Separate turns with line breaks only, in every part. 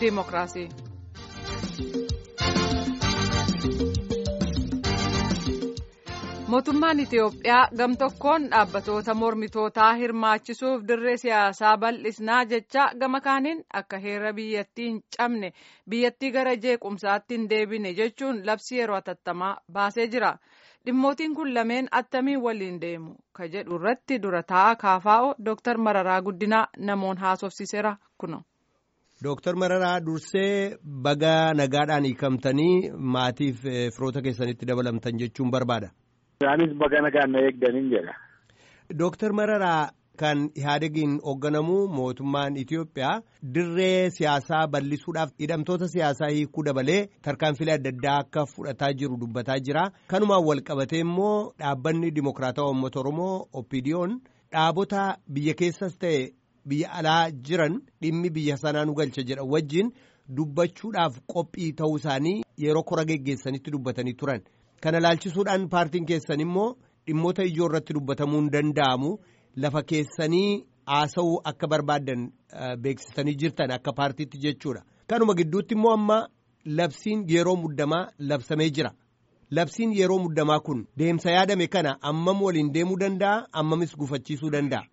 Dimookiraasii. mootummaan itiyoophiyaa gamtokkoon dhaabbatoota mormitootaa hirmaachisuuf dirree siyaasaa bal'isnaa jecha gama kaaniin akka heera biyyattii hin cabne biyyattii gara jeequmsaatti hin deebine jechuun labsii yeroo atattamaa baasee jira dhimmootiin kun lameen attamiin waliin deemu ka jedhu irratti dura taa'aa kaafaa'o dooktar mararaa guddinaa namoon haasofsiiseera kuno.
Dooktar Mararaa dursee baga nagaadhaan hiikamtanii maatiif firoota keessanitti dabalamtan jechuun barbaada.
Isaanis baga nagaan na eegdaniin jedha.
Dooktar Mararaa kan Ihaadegiin hoogganamu mootummaan Itiyoophiyaa dirree siyaasaa bal'isuudhaaf hidhamtoota siyaasaa hiikuu dabalee tarkaanfilee adda addaa akka fudhataa jiru dubbataa jira. Kanumaan wal qabatee immoo dhaabbanni Dimokiraatawaa Uummata Oromoo OPDO'n dhaabota biyya keessas ta'e. biyya alaa jiran dhimmi biyya sanaa nu galcha jedhan wajjin dubbachuudhaaf qophii ta'uu isaanii yeroo kora geggeessanitti dubbatanii turan kana laalchisuudhaan paartiin keessan immoo dhimmoota ijoo irratti dubbatamuu hin danda'amu lafa keessanii haasa'uu akka barbaaddan beeksisanii jirtan akka paartiitti jechuudha kanuma gidduutti immoo amma labsiin yeroo muddamaa labsamee jira. Labsiin yeroo muddamaa kun deemsa yaadame kana ammam waliin deemuu danda'a ammamis gufachiisuu danda'a.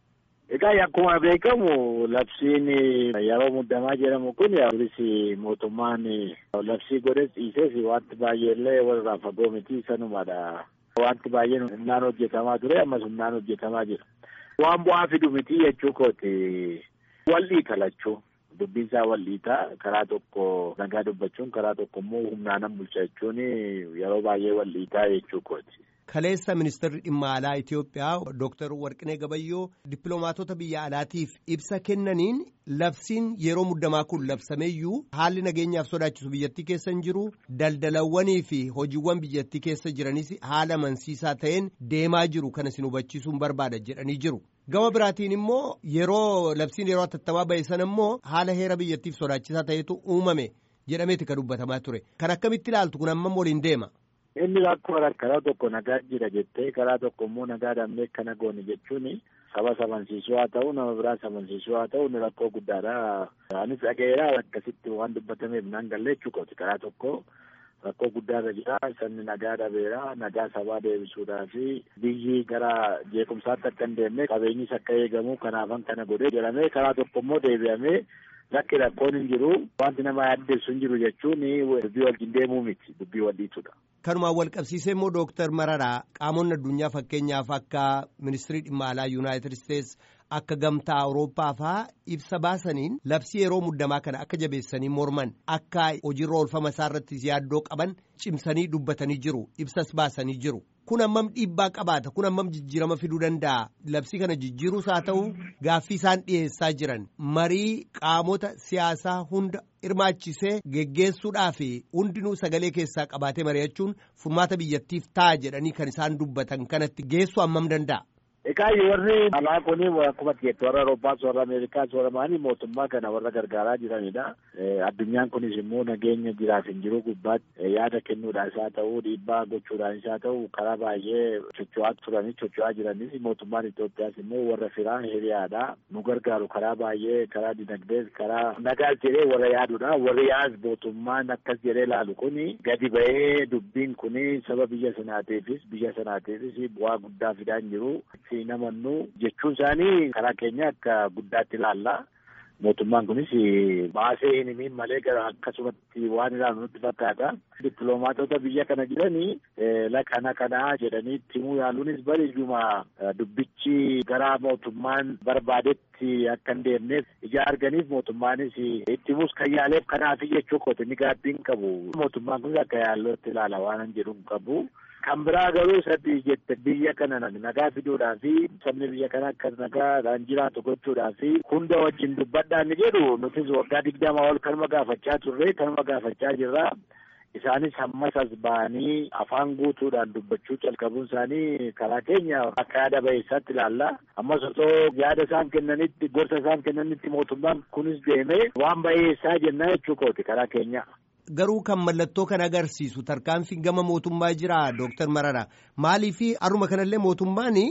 Egaa akkuma beekamu labsiin yeroo muddamaa jedhamu kun yaalis mootummaan labsii godhes dhiises wanti baay'eellee walirraa fagoo miti sanumadha. Wanti baay'een humnaan hojjetamaa ture ammas humnaan hojjetamaa jira. Waan bu'aa fidu miti jechuu kooti wal'ii kalachuu dubbiin isaa wal'iitaa karaa tokko nagaa dubbachuun karaa tokko immoo humnaanan bulcha jechuun yeroo baay'ee wal'iitaa jechuu kooti.
Kaleessa ministeerri dhimma alaa Itiyoophiyaa Dooktar Warqinee Gabayyoo dippiloomaatota biyya alaatiif ibsa kennaniin labsiin yeroo muddamaa kun labsameeyyuu haalli nageenyaaf sodaachisu biyyattii keessa hin jiru daldalawwanii fi hojiiwwan biyyattii keessa jiranis haala amansiisaa ta'een deemaa jiru kana isin hubachiisuun barbaada jedhanii jiru. Gama biraatiin immoo yeroo labsiin yeroo atattamaa ba'e sana immoo haala heera biyyattiif sodaachisaa ta'etu uumame jedhameeti kan dubbatamaa ture. Kan akkamitti ilaaltu kun ammam waliin deema?
Inni rakkoo karaa tokko nagaa jira jettee karaa tokko immoo nagaa dhabnee kana goone jechuun saba sabansiisuu haa ta'u nama biraa sabansiisuu haa ta'u inni rakkoo guddaadha. Anis dhaga'eera akkasitti waan dubbatameef naan galle jechuudha karaa tokko rakkoo guddaarra jira sabni nagaa dhabeera nagaa sabaa deebisuudhaa fi biyyi gara jeequmsaatti akka hin deemne qabeenyis akka eegamu kanaafan kana godhee jedhamee karaa tokko immoo deebi'amee lakki rakkoon hin jiru wanti nama yaaddeessu hin jiru jechuun dubbii wajjin deemuu miti dubbii waliitudha.
Kanumaan wal qabsiisee immoo Dooktar Mararaa qaamonni addunyaa fakkeenyaaf akka ministirii dhimma alaa Yuunaayitid Isteets akka gamtaa Awurooppaa fa'aa ibsa baasaniin labsii yeroo muddamaa kana akka jabeessanii morman akka hojiirra oolfama isaa irratti yaaddoo qaban cimsanii dubbatanii jiru ibsas baasanii jiru. Kun ammam dhiibbaa qabaata kun ammam jijjiirama fiduu danda'a labsii kana jijjiiruus haa ta'u gaaffii isaan dhiyeessaa jiran marii qaamota siyaasaa hunda hirmaachisee geggeessuudhaa fi hundinuu sagalee keessaa qabaatee mari'achuun furmaata biyyattiif ta'a jedhanii kan isaan dubbatan kanatti geessu ammam danda'a.
Egaa warri alaa kun akkuma jettu warra Awurooppaas warra Ameerikaas warra maanii mootummaa kana warra gargaaraa jiranidha. Addunyaan kunis immoo nageenya jiraaf hin jiru gubbaatti yaada kennuudhaan isaa ta'uu dhiibbaa gochuudhaan isaa ta'u karaa baay'ee socho'aa turanis socho'aa jiranis mootummaan Itoophiyaas immoo warra firaa hiriyaadha. Nu gargaaru karaa baay'ee karaa dinagdees karaa nagaas jedhee warra yaadudha. Warri yaas mootummaan akkas jedhee ilaalu kuni gadi ba'ee dubbiin kuni saba biyya sanaatiifis biyya sanaatiifis bu'aa guddaa fidaa hin jiru. namannu jechuun isaanii karaa keenya akka guddaatti ilaalla. Mootummaan kunis baasee hin himin malee gara akkasumatti waan ilaalu nutti fakkaata. Dippiloomaatota biyya kana jiranii kana kanaa jedhanii himuu yaaluunis bareeduma dubbichi gara mootummaan barbaadetti akka hin deemneef ija arganiif mootummaanis itti himus kan yaaleef kanaaf jechuu kooti ni gaabbiin qabu. Mootummaan kunis akka yaallootti ilaala waan jedhu qabu. Kan biraa garuu sadii jette biyya kana nagaa fiduudhaa fi sabni biyya kana akka nagaadhaan jiraatu gochuudhaa fi hunda wajjin dubbadhaa ni jedhu nutis waggaa digdama ol kanuma gaafachaa turre kanuma gaafachaa jirra. Isaanis hammas as ba'anii afaan guutuudhaan dubbachuu calqabuun isaanii karaa keenya akka yaada baheessaatti ilaalla. Ammas osoo yaada isaan kennanitti gorsa isaan kennanitti mootummaan kunis deemee waan baheessaa jennaa jechuu kooti karaa keenya.
Garuu kan mallattoo kan agarsiisu tarkaanfiin gama mootummaa jira Dooktar Mararaa maaliif haruma kanallee mootummaan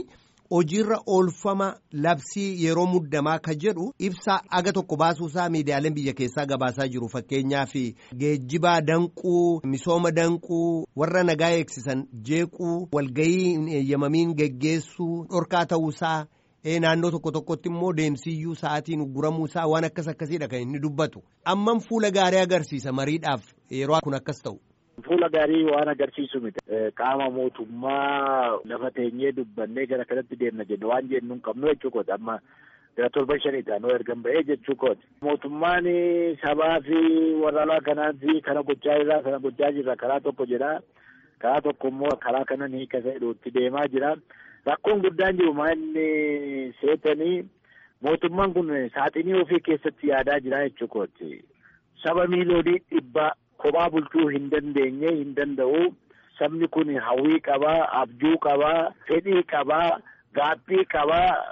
hojiirra oolfama labsii yeroo muddamaa ka jedhu ibsa aga tokko baasuusaa miidiyaaleen biyya keessaa gabaasaa jiru fakkeenyaaf geejjibaa danquu misooma danquu warra nagaa eegsisan jeequu walgayii hin eeyyamamiin geggeessuu dhorkaa ta'uusaa. naannoo tokko tokkotti immoo deemsiyyuu sa'aatiin guramuusaa waan akkas akkasiidha kan inni dubbatu ammam fuula gaarii agarsiisa mariidhaaf yeroo kun akkas ta'u.
Fuula gaarii waan agarsiisu miti. Qaama mootummaa lafa teenyee dubbannee gara kanatti deemna jenne waan jennu hin qabnu jechuu kooti amma gara torban shanii taanoo ergan ba'ee jechuu kooti. Mootummaan sabaa fi warra alaa kanaatti kana gochaa jirra kana gochaa jirra karaa tokko jedha karaa tokko immoo karaa kanan hiika itti deemaa jira. Rakkoon guddaan jiru maalli seetanii mootummaan kun saaxinii ofii keessatti yaadaa jira jechuu kooti. Saba miiliyoonii dhibba kophaa bulchuu hin dandeenye hin danda'u. Sabni kun hawwii qabaa, abjuu qabaa, fedhii qabaa, gaaffii qabaa.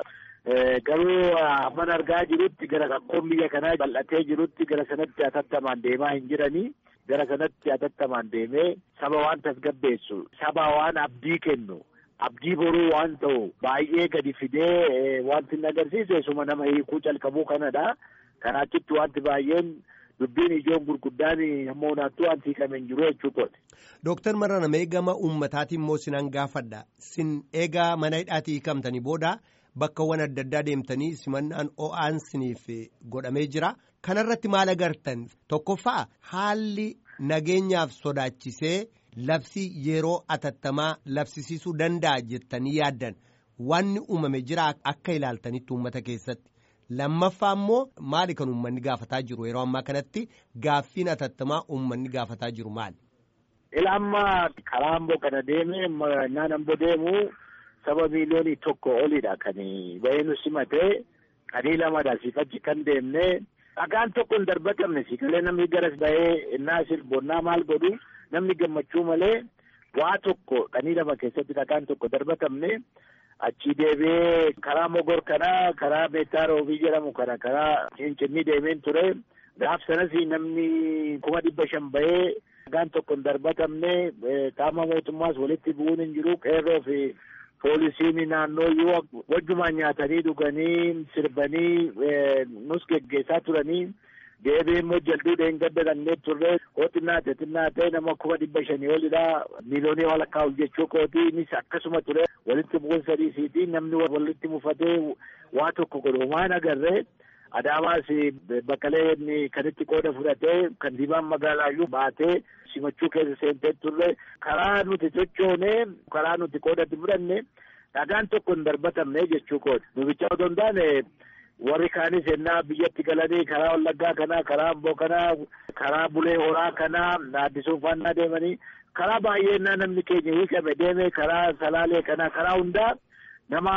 Garuu hamman argaa jirutti gara rakkoon biyya kanaa bal'atee jirutti gara sanatti hatattamaan deemaa hin jiranii. Gara sanatti hatattamaan deemee saba waan tasgabbeessu, saba waan abdii kennu. Abdii boruu waan ta'u baay'ee gadi fidee wanti inni agarsiisu suma nama hiikuu calqabuu kanadha. Kanaachitti wanti baay'een dubbiin ijoon gurguddaan hamma hunaattuu wanti hiikamee hin jiru jechuudha.
Dooktar Marana meegama uummataatiin immoo sinan gaafadha. Sin eegaa mana hidhaatii hiikamtanii booda bakkawwan adda addaa deemtanii simannaan o'aan siniif godhamee jira. Kanarratti maal agartan? Tokkoffaa haalli nageenyaaf sodaachisee. Labsii yeroo atattamaa labsisiisuu danda'a jettanii yaaddan wanni uumame jira akka ilaaltanitti uummata keessatti lammaffaa immoo maali kan uummanni gaafataa jiru yeroo ammaa kanatti gaaffiin atattamaa uummanni gaafataa jiru maali.
Ila amma karaa amboo kana deeme naan amboo deemu saba miiliyoonii tokko olidha kan bahee nu simatee qadii lamadha siifachi kan deemne dhagaan tokko hin darbatamne siikalee namni garas bahee innaa sirbonnaa maal godhu. Namni gammachuu malee waa tokko qanii lama keessatti dhagaan tokko darbatamne achii deebi'ee karaa mogor kanaa karaa meettaa roobii jedhamu kana karaa cincinnii deemeen ture gaaf sanas namni kuma dhibba shan bahee dhagaan tokko hin darbatamne qaama mootummaas walitti bu'uun hin jiru qeerroo fi poolisiin naannoo yoo wajjumaan nyaatanii dhuganii sirbanii nus geggeessaa turanii. deebiin immoo jalduu dheengadda dhannee turre hoo xinnaate xinnaate nama kuma dhibba shanii olidha miiliyoonii walakkaa ol jechuu kooti innis akkasuma ture walitti bu'uun sadiisiiti namni walitti mufatee waa tokko godhu waan agarree adaamaas bakkalee kanitti qooda fudhatee kantiibaan magaalaayyuu baatee simachuu keessa seentee turre karaa nuti sochoonee karaa nuti qoodatti fudhanne dhagaan tokko hin darbatamne jechuu kooti nubicha otoo hin taane warri kaanis ennaa biyyatti galanii karaa wallaggaa kanaa karaa amboo kanaa karaa bulee horaa kanaa addisuuf faannaa deemanii karaa baay'ee ennaa namni keenya hiikame deeme karaa salaalee kanaa karaa hundaa nama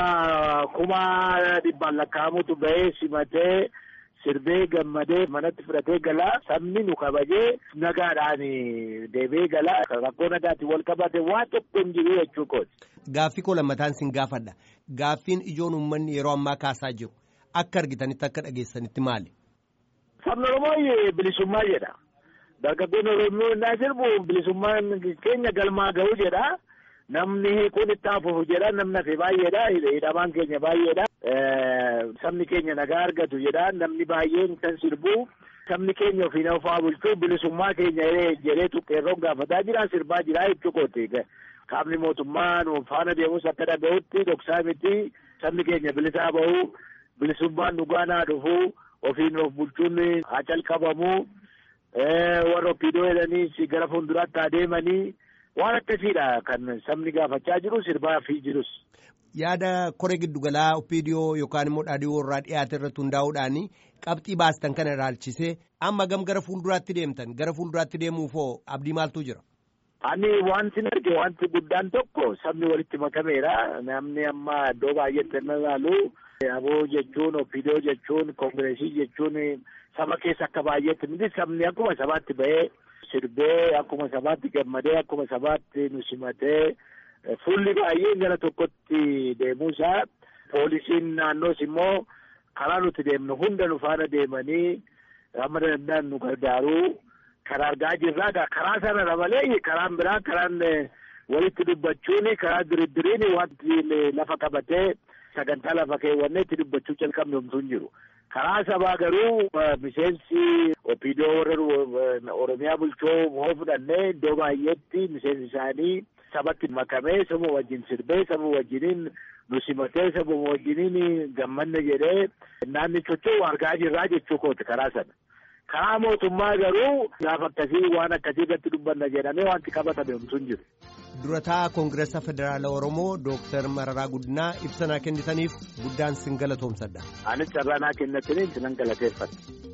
kuma dhibbaan lakkaa'amutu bahee simatee sirbee gammadee manatti fudhatee galaa sabni nu kabajee nagaadhaan deebee galaa rakkoo nagaatiin wal qabate waa tokko hin jiru jechuu kooti.
Gaaffii koo lammataan sin gaafadha. Gaaffiin ijoon uummanni yeroo ammaa kaasaa jiru. Akka argitanitti akka dhageessanitti maali?
Sabni Oromoo bilisummaa jedha. Dargaggoonni Oromoo innaa sirbu bilisummaan keenya galmaa ga'u jedha. Namni hiikuun itti hafuuf jedha. Namni hafe baay'eedha. Hidhamaan keenya baay'eedha. Sabni keenya nagaa argatu jedha. Namni baay'een kan sirbu. Sabni keenya ofiin ofaa bulchuu bilisummaa keenya jedhee tuqqeerroon gaafataa jira. Sirbaa jira jechuukooti. Qaamni mootummaa faana deemus akka dhaga'utti dhoksaa miti. Sabni keenya bilisaa bahu. bilisummaan dhugaanaa dhufu ofiin of bulchuun haa calqabamu warra ofiidoo jedhaniis gara fuulduraatti adeemanii waan akkasiidha kan sabni gaafachaa jiru sirbaa fi jirus.
Yaada koree giddugalaa opiidiyoo yookaan immoo dhaadhiyoo irraa dhiyaate irratti hundaa'uudhaan qabxii baastan kana ilaalchisee amma gam gara fuulduraatti deemtan gara fuulduraatti deemuufoo abdii maaltu jira?
Ani wanti arge wanti guddaan tokko sabni walitti makameera namni amma iddoo baay'eetti inni ilaalu. Aboo jechuun opiidiyoo jechuun koongireesii jechuun saba keessa akka baay'eetti miti sabni akkuma sabaatti bahee sirbee akkuma sabaatti gammadee akkuma sabaatti nu simatee fuulli baay'een gara tokkotti deemuusaa poolisiin naannoos immoo karaa nuti deemnu hunda nu faana deemanii amma danda'an nu gargaaru kan argaa jirraa karaa sanarra malee karaan biraa karaan walitti dubbachuun karaa diriddiriin wanti lafa qabatee sagantaa lafa keewwannee itti dubbachuu jalqabne homtuu hin jiru. Karaa sabaa garuu miseensi opiidoo warra Oromiyaa bulchoo hoo fudhannee iddoo baay'eetti miseensi isaanii sabatti makamee saba wajjin sirbee saba wajjiniin nu simatee saba wajjiniin gammanne jedhee naanni socho'u argaa jirraa jechuu kooti karaa sana. Karaa mootummaa garuu gaafa akkasii waan akkasii irratti dubbanna jedhamee wanti qabatame homtuu hin jiru.
Durataa Koongireesa Federaala Oromoo Dooktar Mararaa Guddinaa ibsa naa kennitaniif guddaan sin galatoomsadha.
Anis carraa naa kennitaniin sinan galateeffadha.